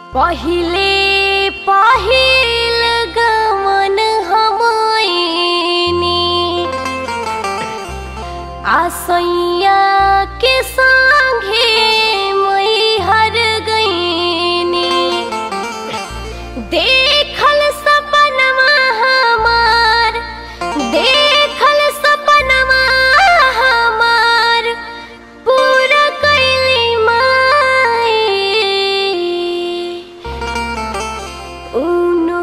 पहिले पहिल गमन हमनी आसैया के संगे मैहर गईनी देखल सपनमा हमार देखल सपनमा हमार पूरा कैली माई उनु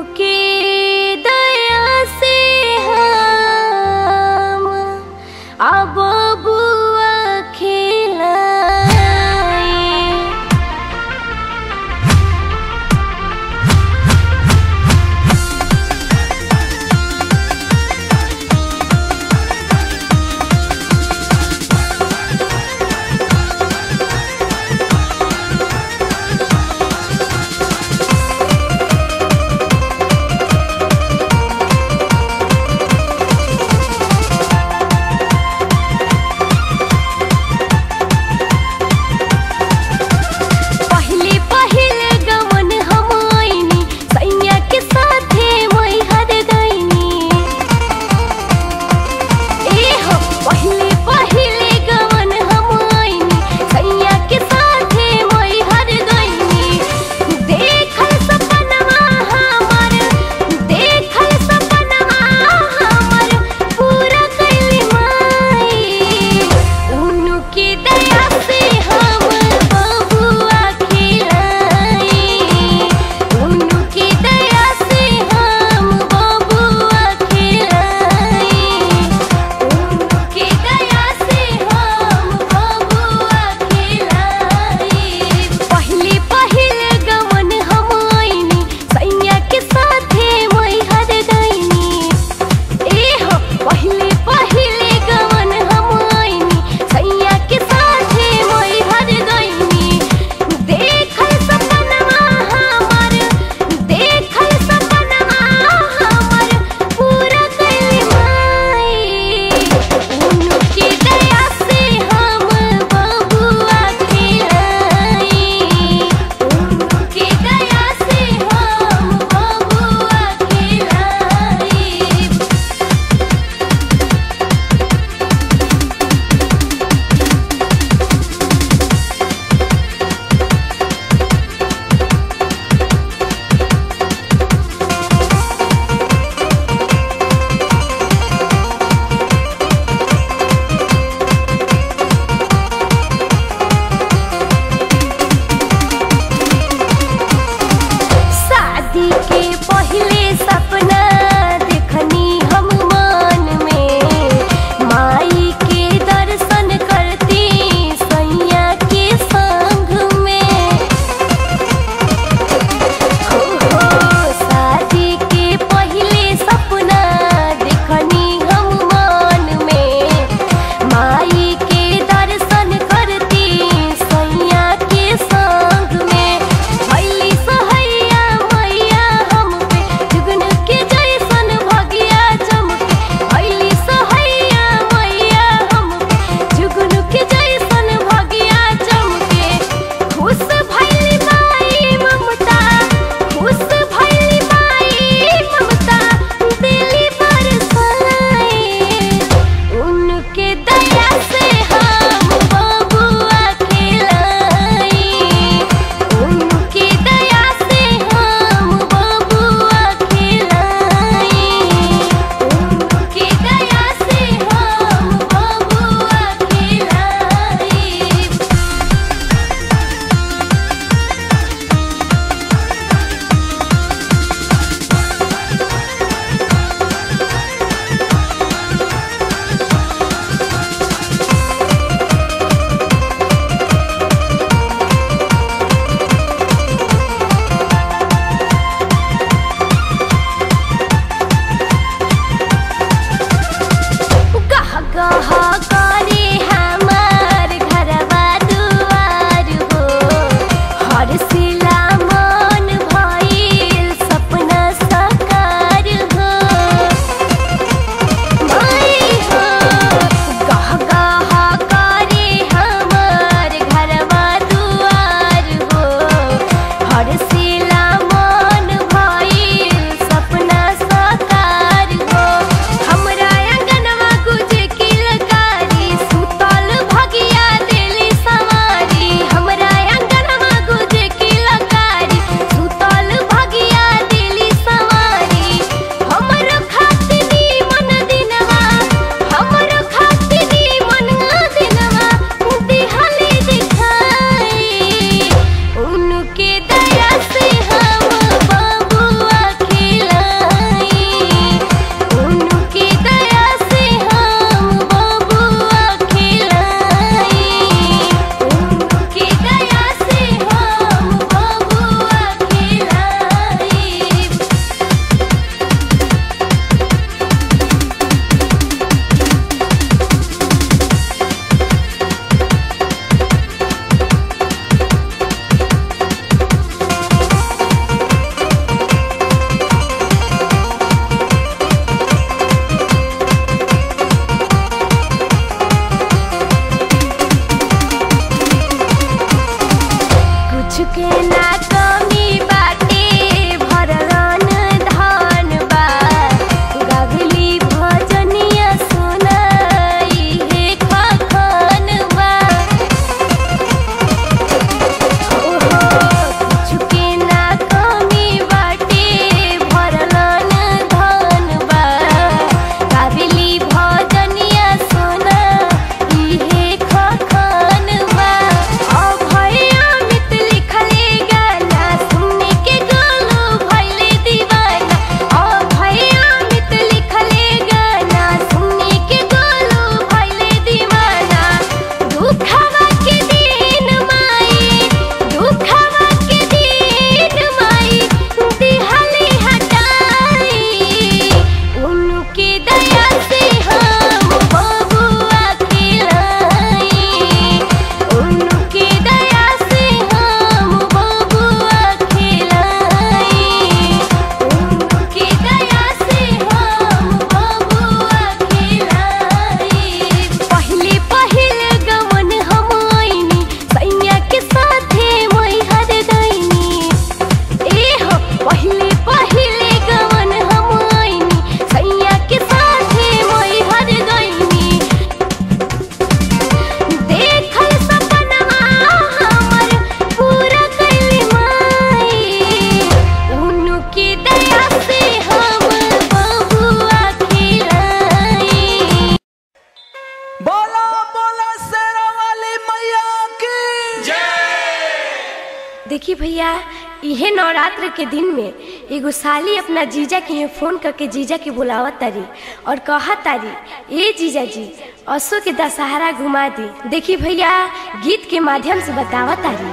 इहे नवरात्र के दिन में एगो साली अपना जीजा के यहाँ फोन करके जीजा के बुलावत तारी और कहत तारी ए जीजा जी असो के दशहरा घुमा दी देखी भैया गीत के माध्यम से बतावत तारी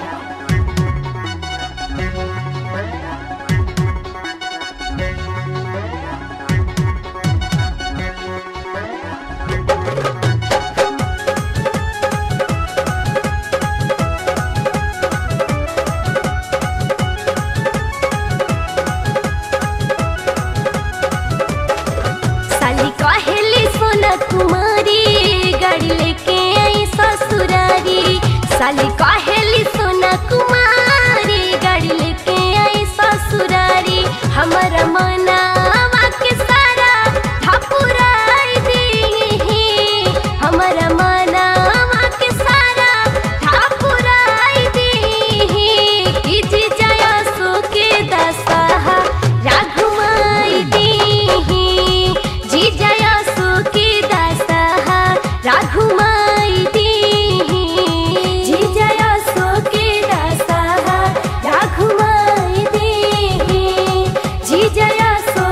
साली कहेली सोना कुमारी गाड़ी लेके आई ससुरारी साली कहेली सोना कुमारी गाड़ी लेके आई ससुरारी हमारा मनावा के सारा ठपुराई दी हमारा मनावा के सारा ठपुराई दी कि जी जया सो के दशहा राघुमाई दी जी जया सो के दशहा राघुमाई दी जी जया सो के दशहा राघुमाई दी जी जया सो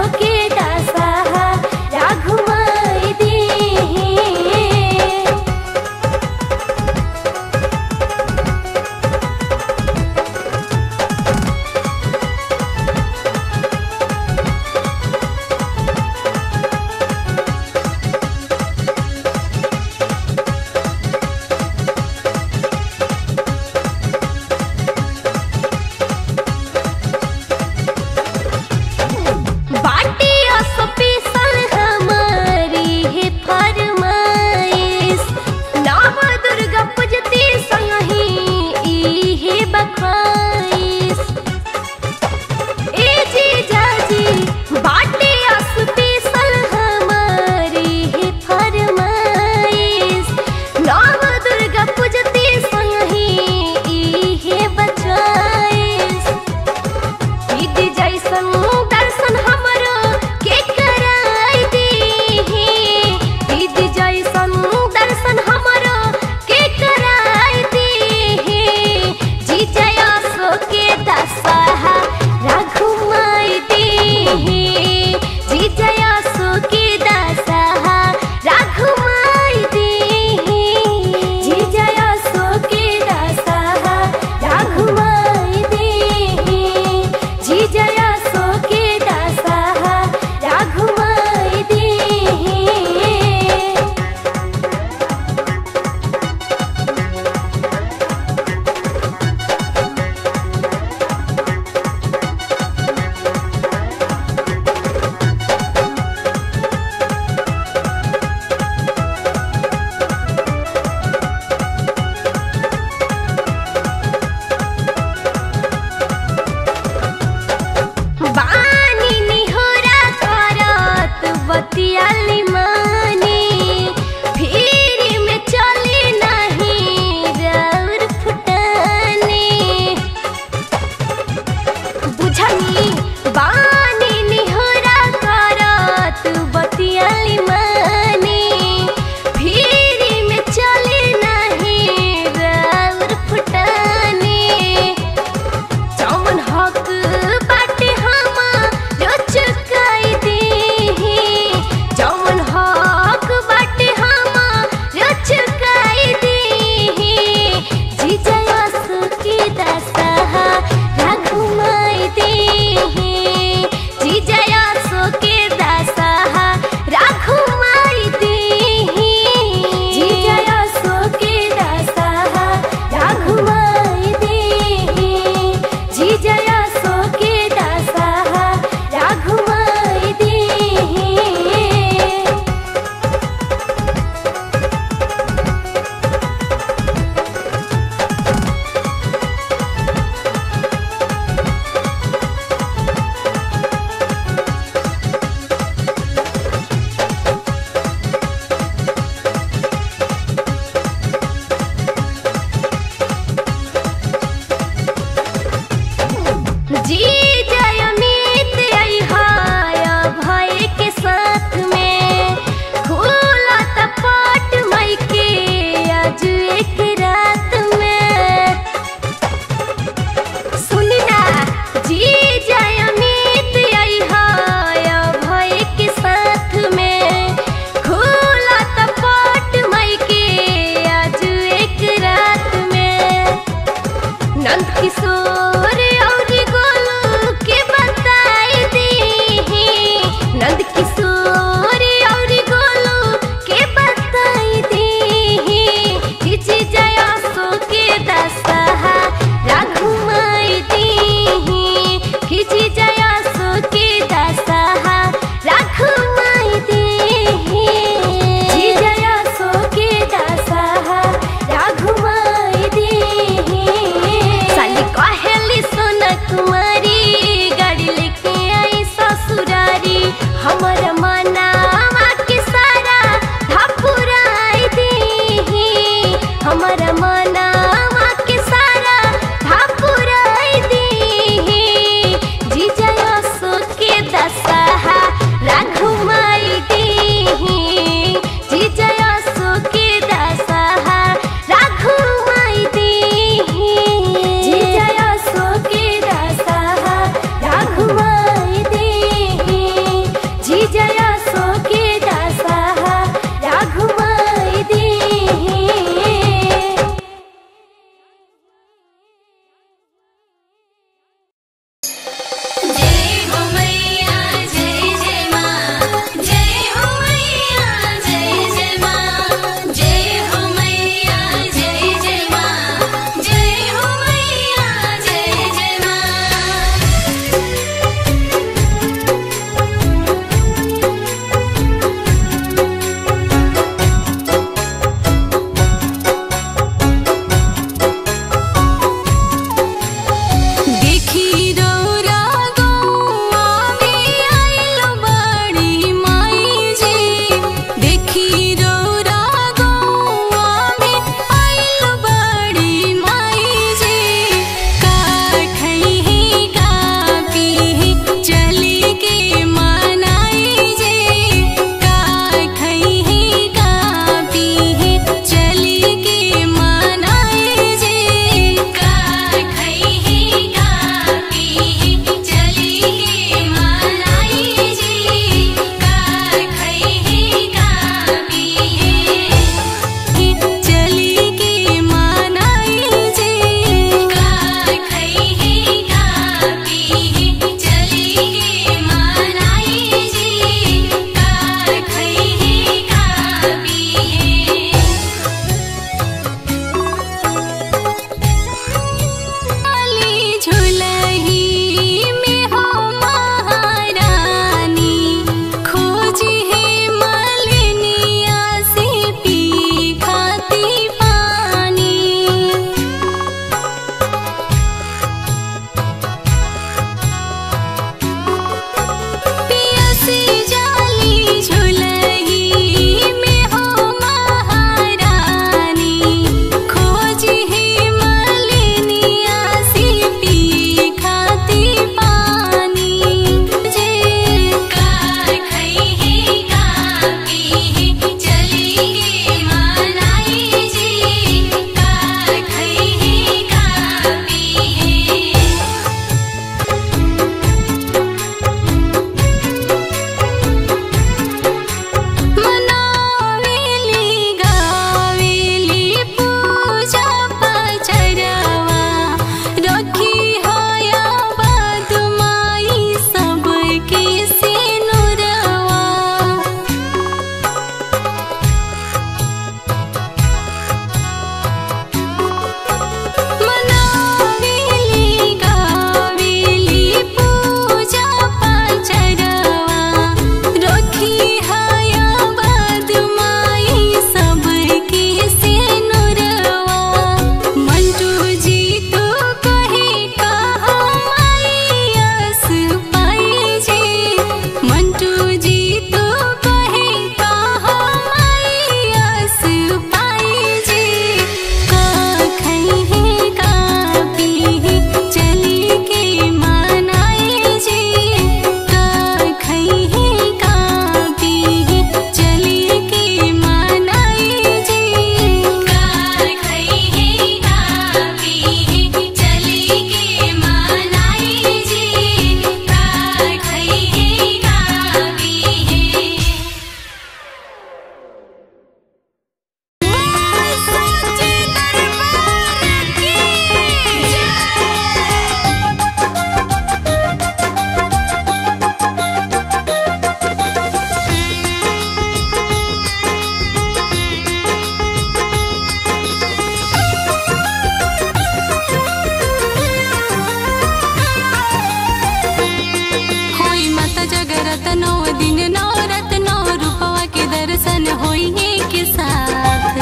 दर्शन होइए के साथ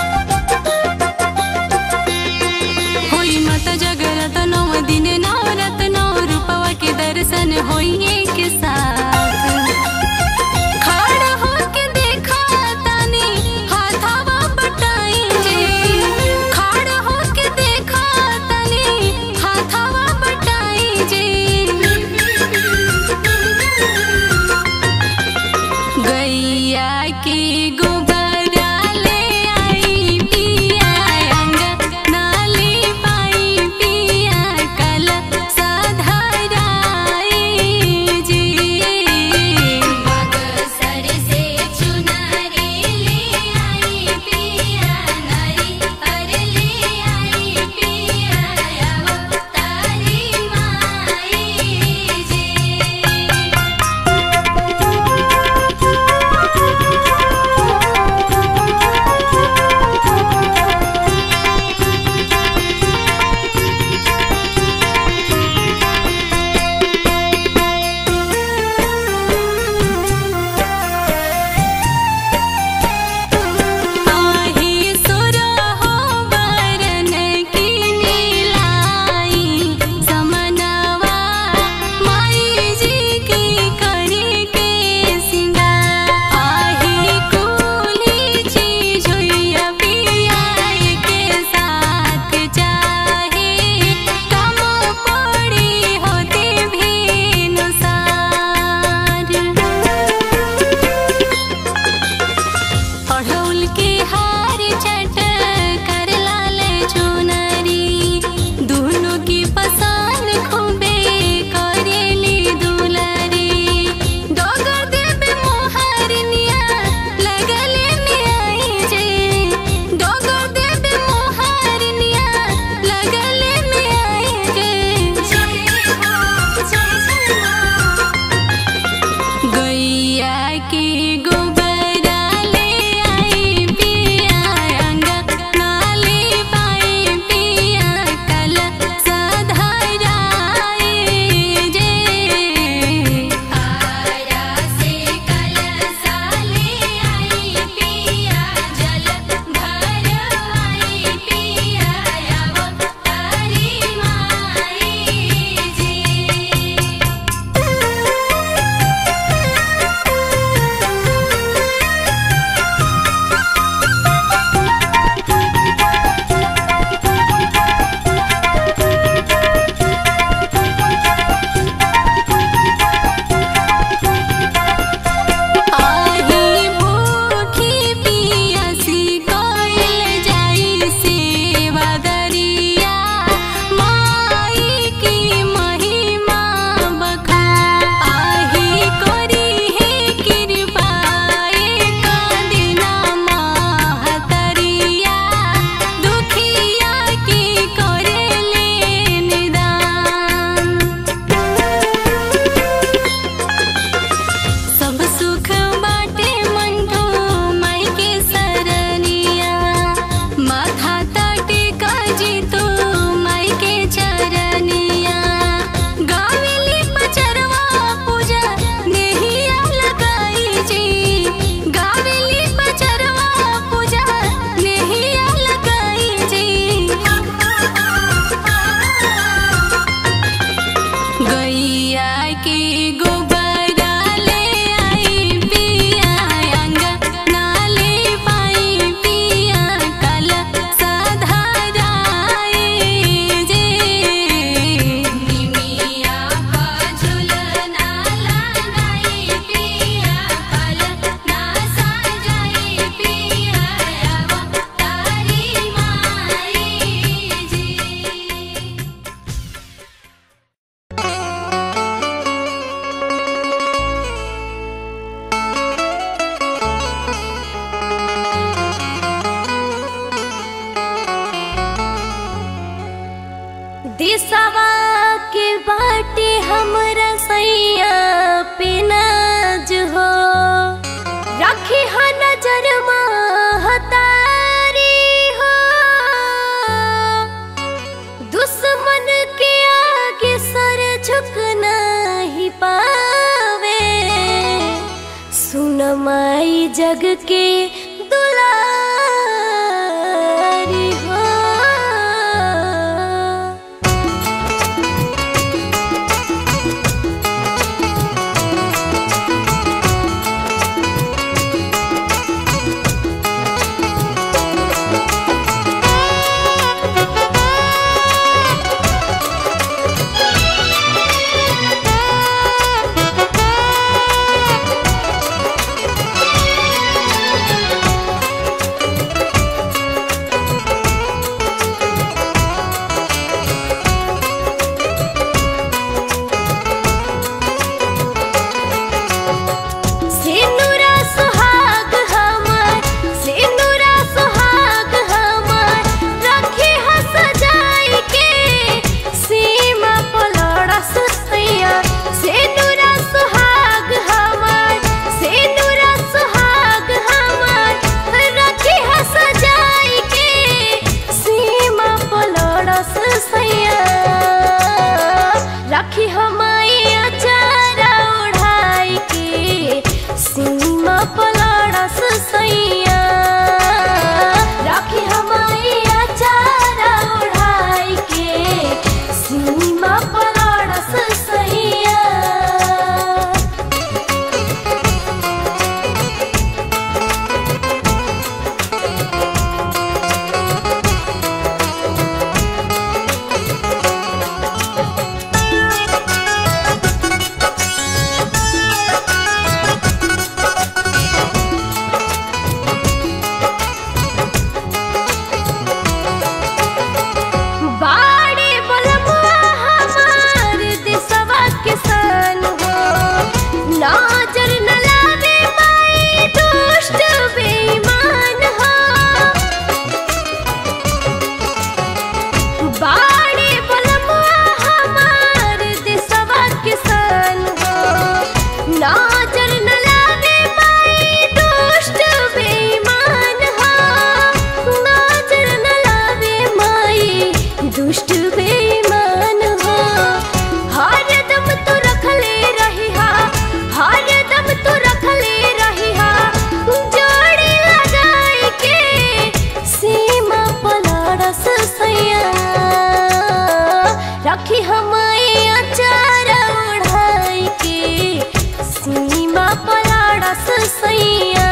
होई मत जगरत नौ दिन नौ रत नौ रूपवा के दर्शन होइए के साथ खड़ा होके देखा तानी हाथावा बटाई जे खड़ा होके देखा तानी हाथावा बटाई जे गैया के गोबरा ले आई पिया अंगना ले पाई पिया कल साधाराई जी सर से चुनरी ले आई पिया नरी पर ले आई पिया तारी माई जी आही सुर हो बरन की नीलाई समनवा माई जी की करी के सिंगार आही कुली चीज हुई पिया के साथ चाहे कम पड़ी होती भी नुसार अढ़ौल के हार चट कर लाल चुनरी दोनों की पसान खूबे करेली दुलरी डोगर देवे मोहरनिया लगले नियाई जे डोगर देवे मोहरनिया लगले नियाई जे गैया के गोबरा ले आई पिया अंगना ले पाई पिया कल साधाराई जे आरा से कल साले आई पिया जल भर आई पिया तारी माई जी आही भूखी पियासी कोइल जाई सेवा दरिया माई की महिमा बखा आही कोरी है कृपा एक दिना महतरिया दुखिया की करेले निदान सब सुख बाटे मंटू माई के सरनिया माथा ताटे काजी तू माई के चरनिया गावेली पचरवा पूजा नेहिया लगाई जी गावेली पचरवा पूजा नेहिया लगाई जी गैया के गोबरा ले आई पिया अंगना ले पाई पिया कल साधाराई जे निमिया का झुलना लगाई पिया पल ना सजाई पिया तारी माई जी दिसवा के बाटे हमरा सैया पे नाज हो रखी ह नजर महतारी हो दुश्मन के आगे सर झुक नहीं पावे सुन माई जग के दुलारी हो सिनुरा सुहाग हमर सिनुरा सुहाग हमर रखी ह सजाई के सीमा पलड़स सैया सिनुरा सुहाग हमर सिनुरा सुहाग हमर रखी ह सजाई के सीमा पलड़स सैया रखी हमाई अचारा ओढ़ाई के सीमा पलड़स सैया रखी हमाई अचारा ओढ़ाई के सीमा पलड़स सैया बाड़े बलमुआ हमार देशवा किसान हो नजर न लावे माई दुष्ट बेईमान हो बाड़े बलमुआ हमार देशवा किसान हो नजर न लावे माई दुष्ट बेईमान हो नजर न लावे माई दुष्ट बेईमान हो हर दम तो रखले रही हा हर दम तो रखले रही हा जोड़ी लगाई के सीमा पलड़स सैया रखी हमाई अचार ओढ़ाई के सीमा पलड़स सैया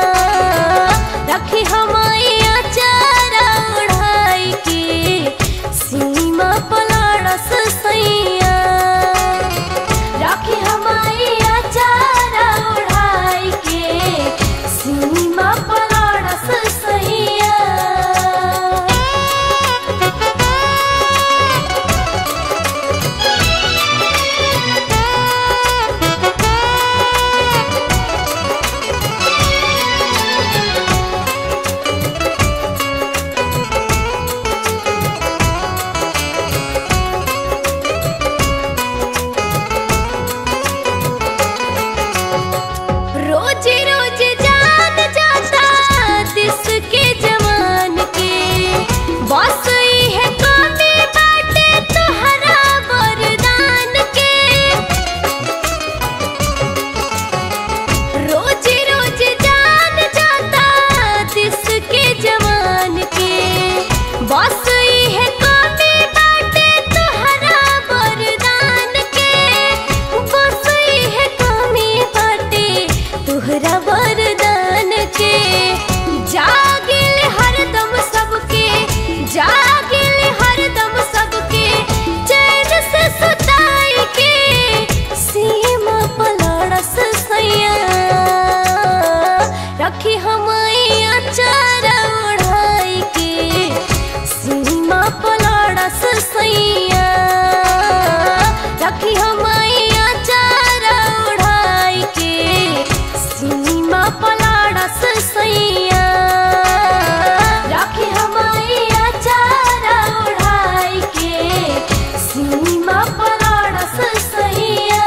रखी हमाई अचार ओढ़ाई के सीमा पलड़स सैया राखी हमारी अचार ओढ़ाई के सीमा पलड़स सैया रोज रोज जान जाता दिस के जवान के बस है कमी बाटे तोहरा वरदान के रोज रोज जान जाता दिस के जवान के बस है कमी बाटे तोहरा वरदान के बस है कमी बाटे तोहरा वरदान के जागिल हरदम सबके जागिल हरदम सबके चैन से सुताई के सीमा पलड़स सैया रखी हमाई अचार ओढ़ाई के सीमा पलड़स सैया रखी हमाई अचार ओढ़ाई के सीमा पलड़स सैया राखी हमारी अचार ओढ़ाई के सीमा पलड़स सैया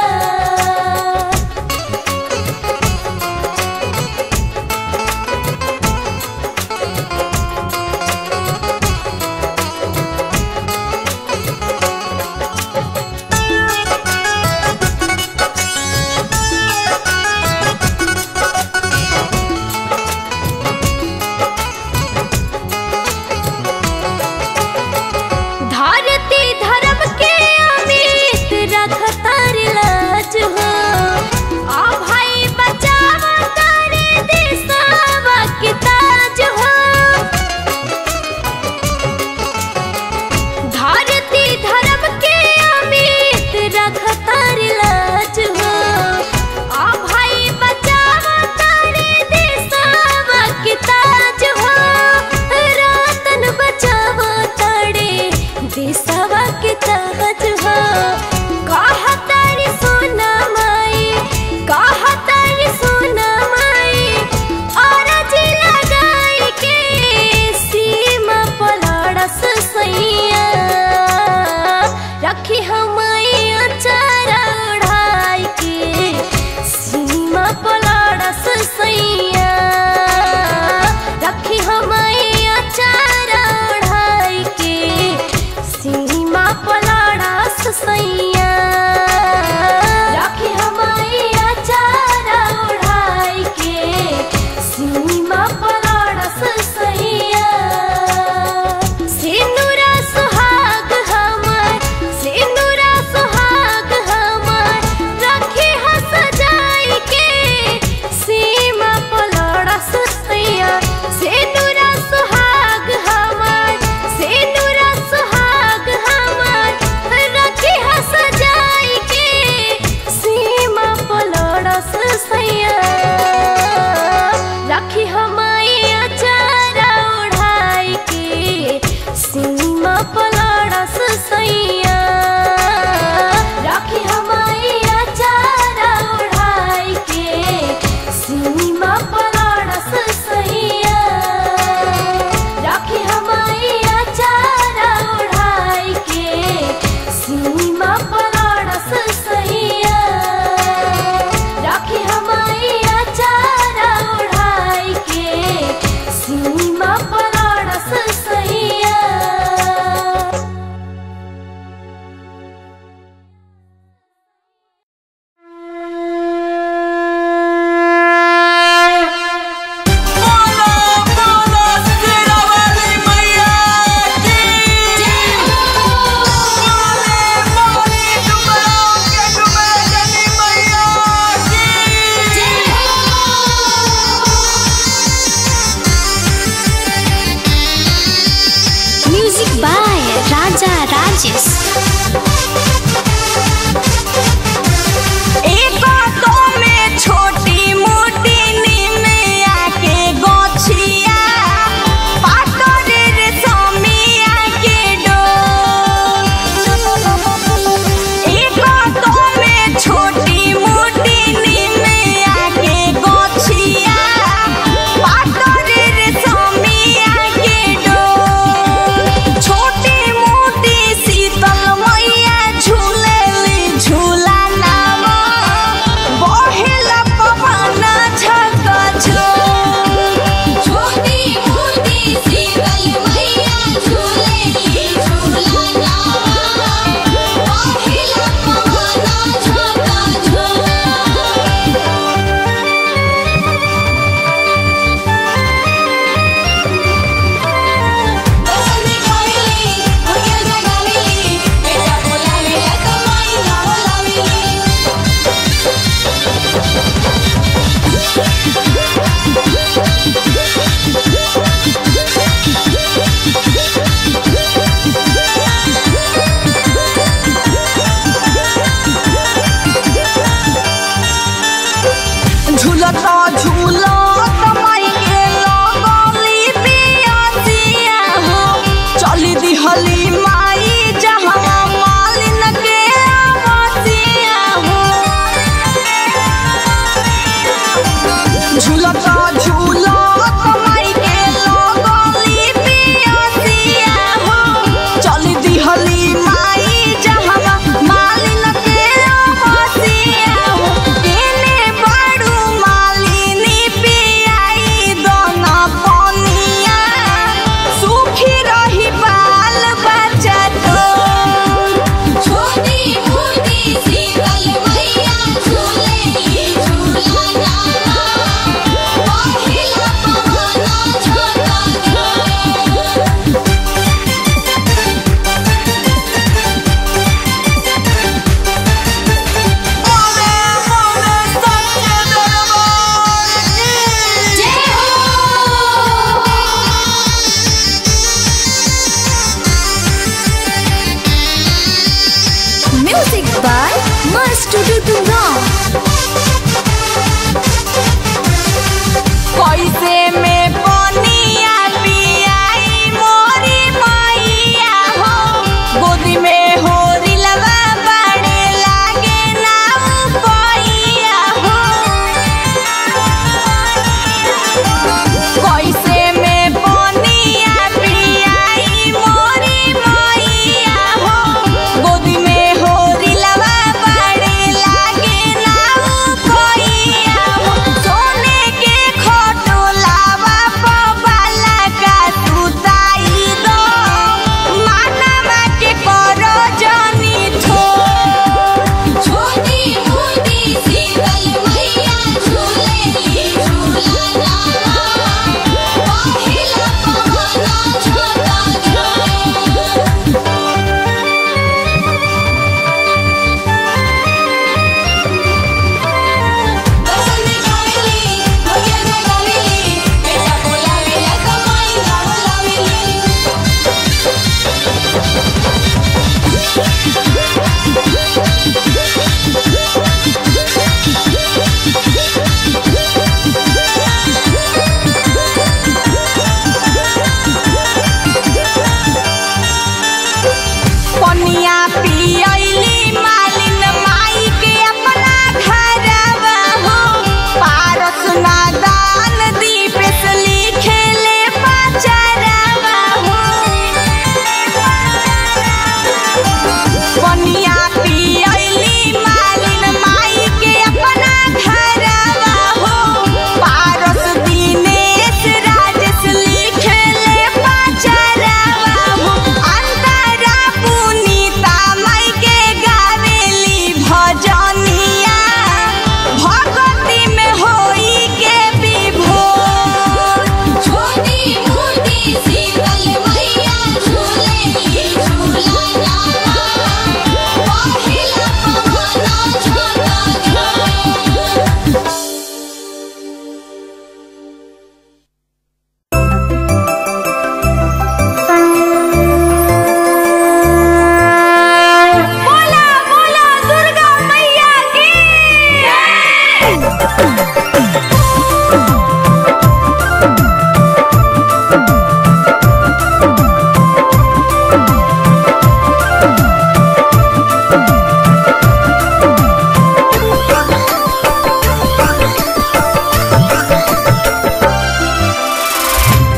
पलड़स सैया सिंदूरा सुहाग हमर सिंदूरा सुहाग हमर रखी ह सजाई के सीमा पलड़स सैया सिंदूरा सुहाग हमर सिंदूरा सुहाग हमर रखी ह सजाई के सीमा पलड़स सैया रखी हमारी अचारा ओढ़ाई के सीमा पलड़स सैया रखी हमारी अचारा ओढ़ाई के सीमा पलड़स सैया रखी हमारी अचारा ओढ़ाई के सीमा पलड़स सैया राखी हमारी अचारा ओढ़ाई के सीमा पलड़स सैया बोलो बोलो शेरावाली मैया की बोले बोले डुमराव के डुमरजनी मैया की म्यूजिक बाय राजा राजेश एको तो में छोटी मोटी निमिया के गोछिया पातरे रे समिया के डोर एको तो में छोटी मोटी निमिया के गोछिया पातरे रे समिया के डोर छोटी मोटी शीतल मैया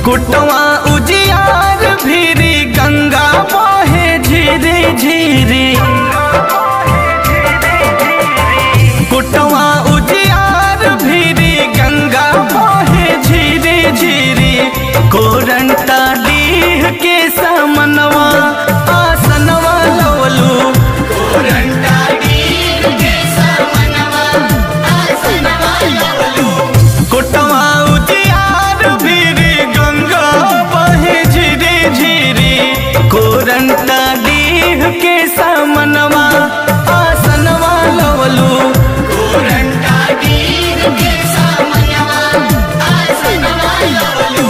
कुटवा उजियार भीरी गंगा बहे झीरी झीरी कुटवा उजियार भीरी गंगा बहे झीरी झीरी कोरंटा डीह के समनवा आसनवा लवलू कोरंटा डीह के समनवा आसनवा लवलू कुटवा उजियार भीरी गंगा बहे झीरी झीरी कोरंटा डीह के समनवा आसनवा लवलू कोरंटा डीह के समनवा आसनवा लवलू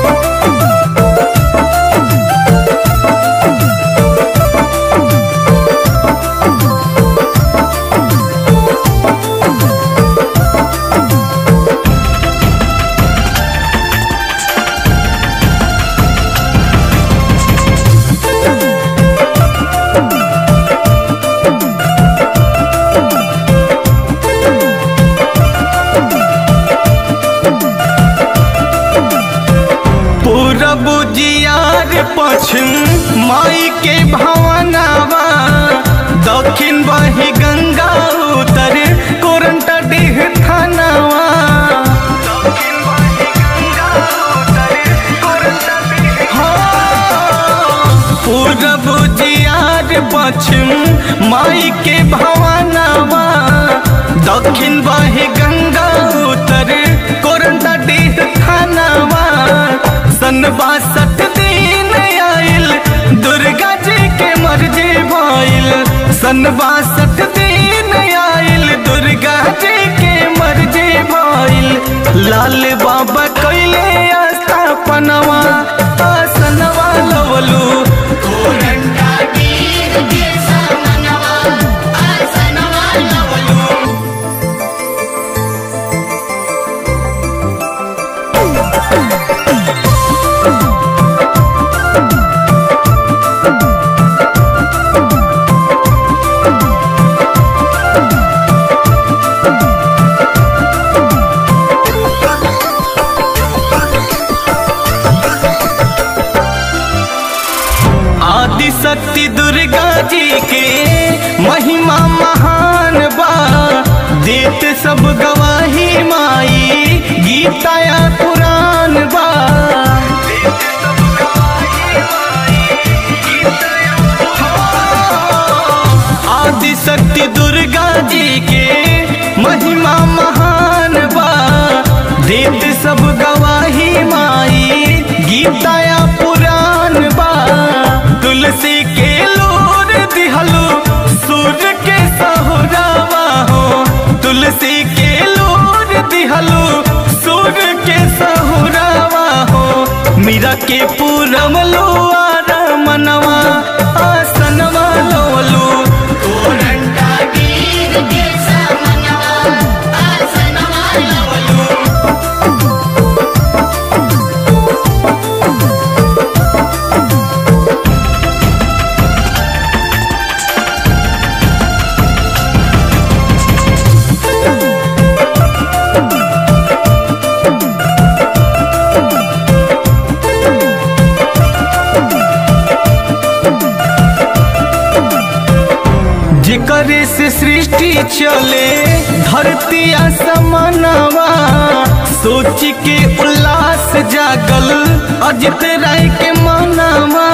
पूरब जियार पश्चिम माई के भवनावा दक्षिण बही गंगा उत्तर कोरंटा डीह थानावा हाँ, पूरब जियार पश्चिम माई के भवनावा दक्षिण बही गंगा उत्तर कोरंटा डीह थानावा सन बासठ दिन आइल दुर्गा जी के मर्जी भइल सन बासठ दिन आइल दुर्गा जी के मर्जी भइल लाल बाबा कैले स्थापनवा आसनवा लवलू कोरंटा डीह के समनवा आसनवा लवलू आदि शक्ति दुर्गा जी के महिमा महान बा देत सब गवाही माई गीता या पुराण बा आदि शक्ति दुर्गा जी के महिमा महान बा देत सब गवाही माई गीता या पुराण बा तुलसी के लोर दिहलो सूर्य के सहुरावा हो तुलसी के लोर दिहलो सूर्य के सहुरावा हो मीरा के पूरम लो मनवा आसनवा लोलू कोरंटा गिर के समनवा आसनवा लोलू जिकरे से सृष्टि चले धरती असमनवा सोच के उल्लास जागल अजित राय के मनवा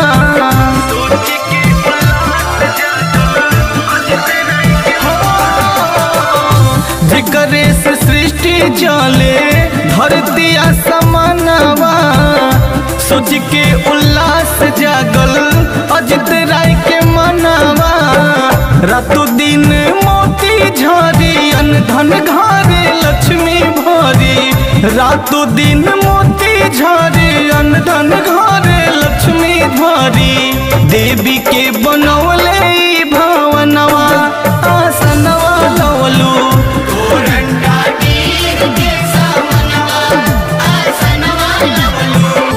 जिकरे से सृष्टि चले धरती असमनवा सोच के उल्लास जागल अजित राय के मनवा रातों दिन मोती झरी अन धन घरे लक्ष्मी भरी रातों दिन मोती झरी अन धन घरे लक्ष्मी भरी देवी के बनौले ई भवनवा आसनवा लवलू आसनवा लवलू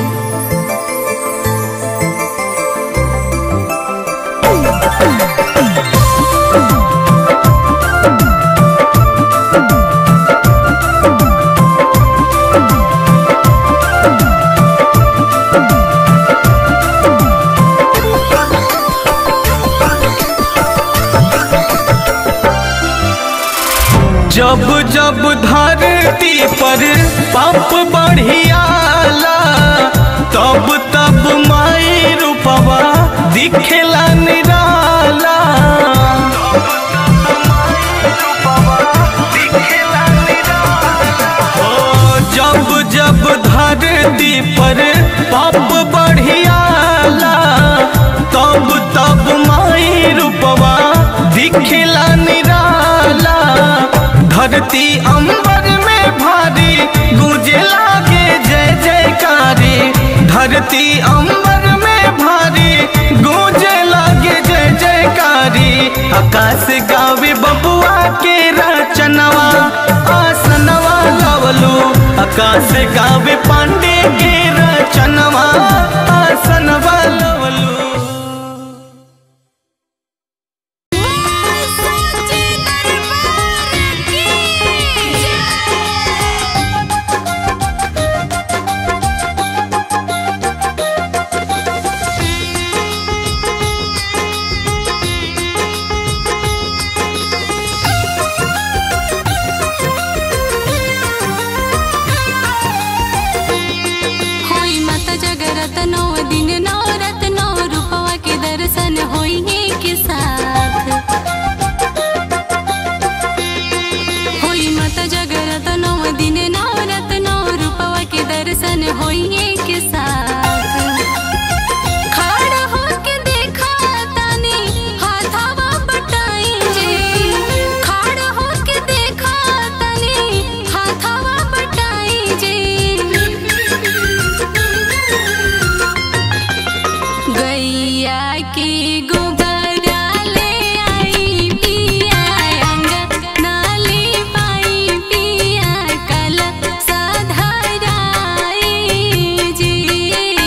जब जब धरती पर पाप बढ़ियाला तब तब माई रूपवा दिखेला निराला ओ जब जब धरती पर पाप बढ़ियाला तब तब माई रूपवा दिखेला निराला धरती अंबर में भारी गूंजे लागे जय जयकारी धरती अंबर में भारी गूंजे लागे जय जयकारी आकाश गावे बबुआ के रचनवा आसनवा लवलू आकाश गावे पांडे के रचनवा आसनवा लवलू होई माता जगरत नौ दिन नौ रत नौ रूपवा के दर्शन होई के साथ होई माता जगरत नौ दिन नौ रत नौ रूपवा के दर्शन होई के साथ खड़ा होके देखा तानी हाथावा बटाई जे खड़ा होके देखा तानी हाथावा बटाई जे गैया के गोबरा ले आई पिया अंगना ले पाई पिया कल साधाराई जी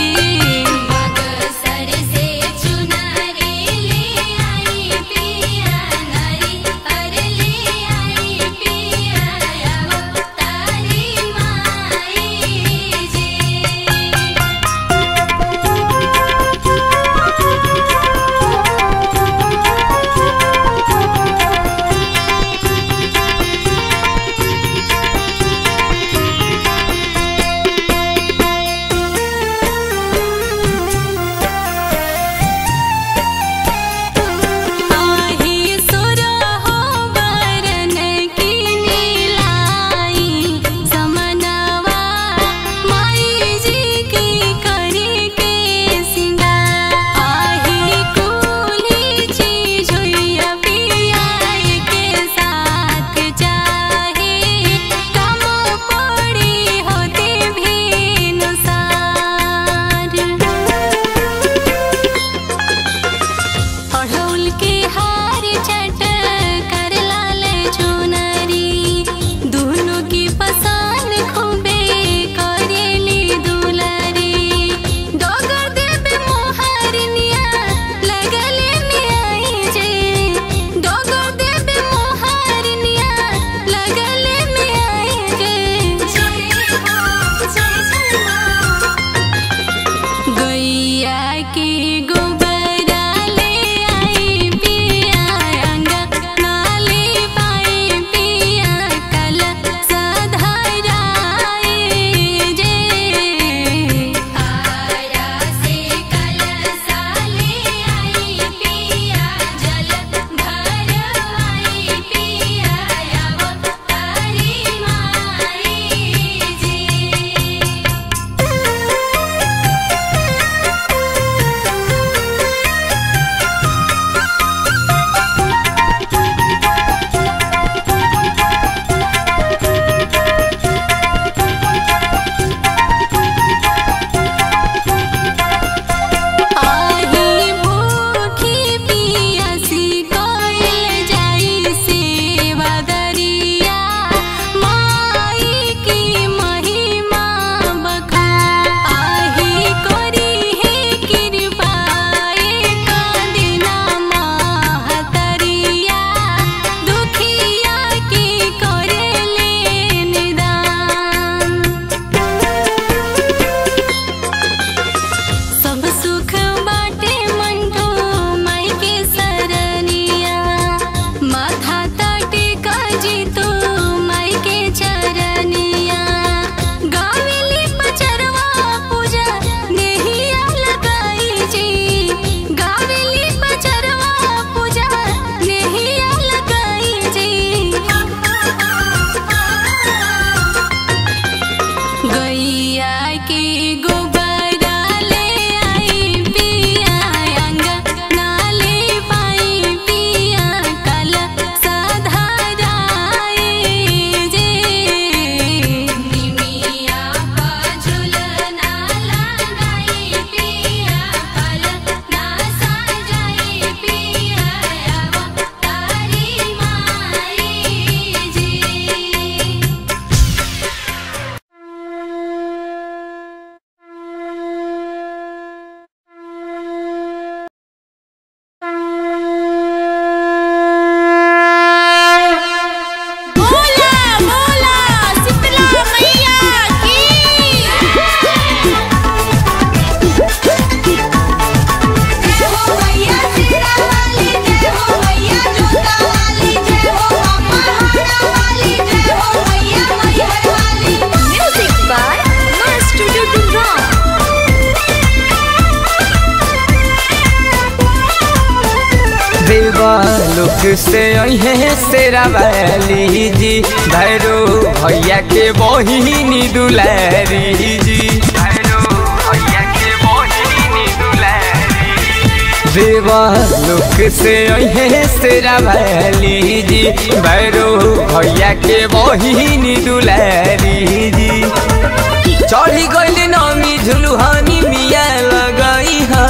लुक से अहे सेरा वाली जी भैरो भैया के बहिनी दुलारी जी भैरो भैया के बहिनी दुलारी देवा लुक से अहे सेरा वाली जी भैरो भैया के बहिनी दुलारी जी चढ़ी गइल नमी झुलुहानी मिया लगाई हा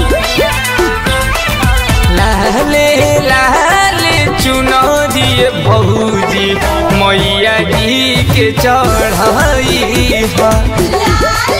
लाले लाले चुनो दिए भौजी मैया जी के चढ़ाई हा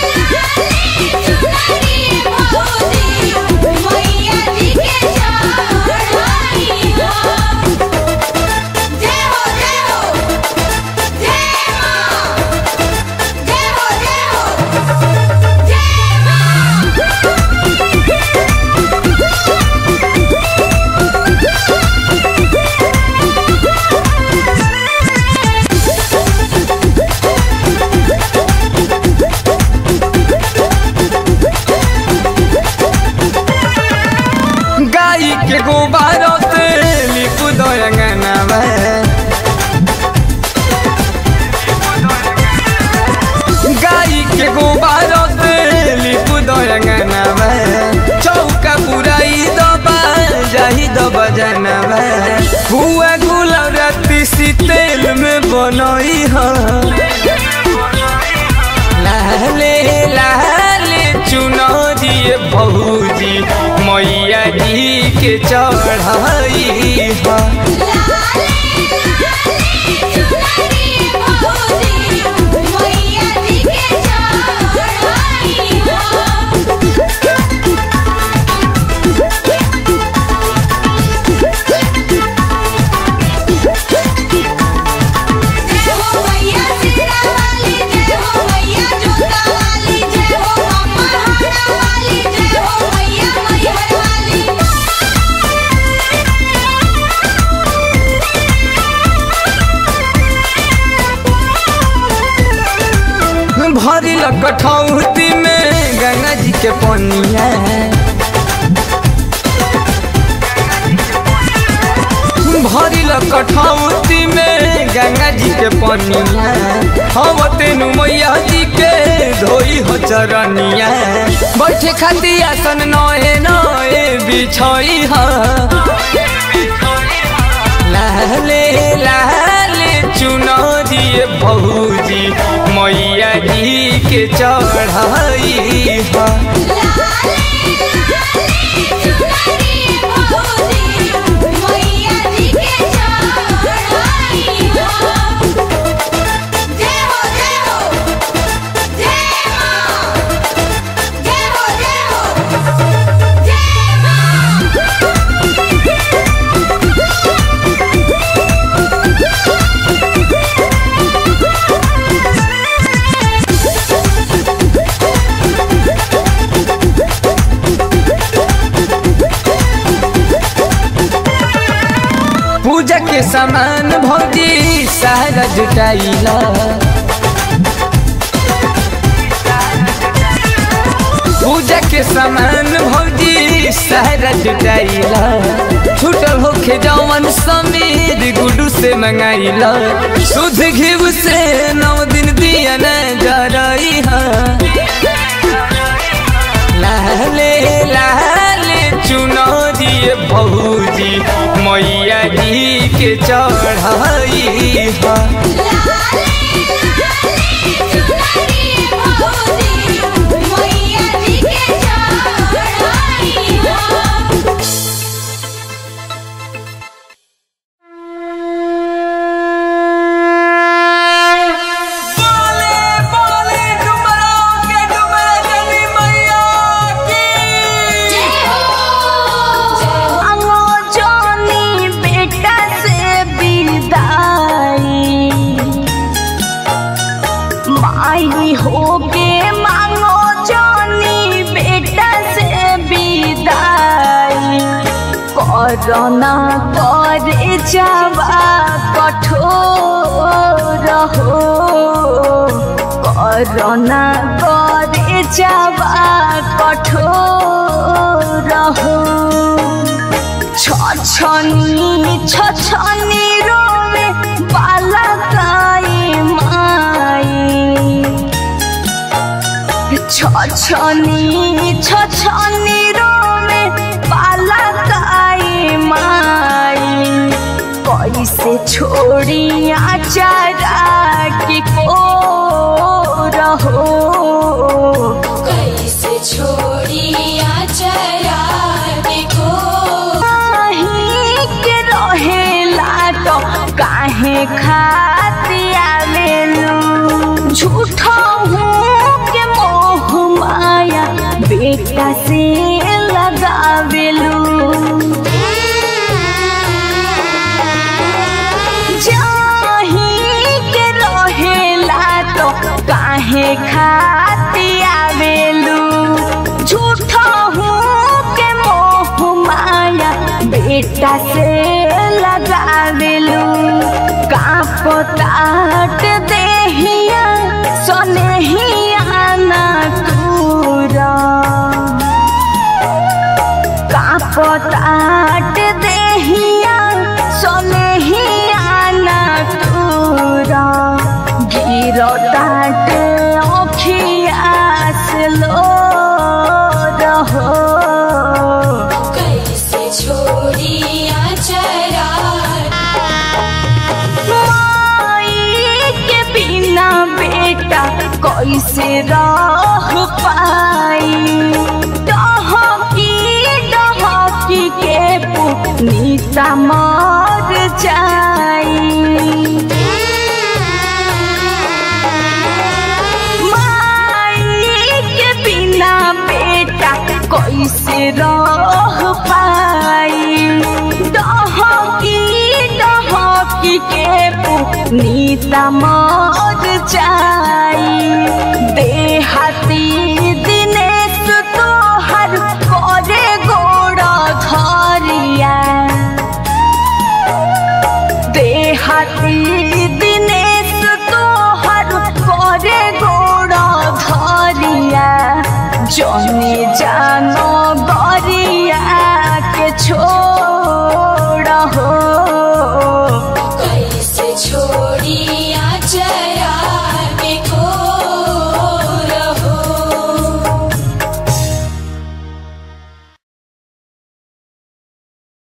गाई के गोबर से लिप दयंगनवा गाई के गोबर से लिप दयंगनवा चौका पुराई दबा जाही दबा जनवा हुआ गुलाब राती सी तेल में बनई हा लाले लाले चुनो दिए भौजी मैया जी के चढ़ाई हा भरी कठौती में गंगा जी के पनिया भरी कठौती में गंगा जी के पनिया हम तेनु मैया जी के धोई हो चरनिया बैठे खाती आसन नए नए बिछई हा लाले लाले चुनो दिए भौजी मैया जी के चढ़ाई हा पूजा के सामान भौजी सारा जुटाइला पूजा के सामान भौजी सारा जुटाइला छूटल होखे जवन समीर गुडू से मंगाइला शुद्ध घिव से नौ दिन दिया न जरई हा लाले लाले चुनो दिए भौजी मैया जी के चढ़ाई हा मांगो जोनी बेटा से विदाई माई होके मांगो जोनी बेटा से विदाई कोरोना करे जावा कठोर हो कोरोना करे जावा कठोर हो छछनी छछनी रोवे बाला काई माई छछनी छछनी रोवे बाला काई माई कैसे छोड़ी आचारा की को रहो कैसे छोड़ी आचरा के को काहे के रहेला तो काहे खाती आवेलू झूठा हूँ के मोह माया बेटा से लगावेलू जाही के रहेला तो काहे खाती आवेलू झूठा हूँ के मोह माया बेटा से लगावेलू कापो ताट देहिया सोनेहिया ना तूरा कापताट देहिया सोनेहिया ना तूरा गिरो ताट ओखिया से लो रहो कैसे छोड़ी आचरा माई के बिना बेटा कैसे रह पाई डहकी डहकी के पुनीता मर जाई माई के बिना बेटा कैसे रह पाई डहकी डहकी के पुनीता मर जाई देहाती दिनेश तोहर करे गोड़ धरिया देहाती दिनेश तोहर करे गोड़ धरिया जनी जानो गरिया के छोड़ हो कैसे छोड़ी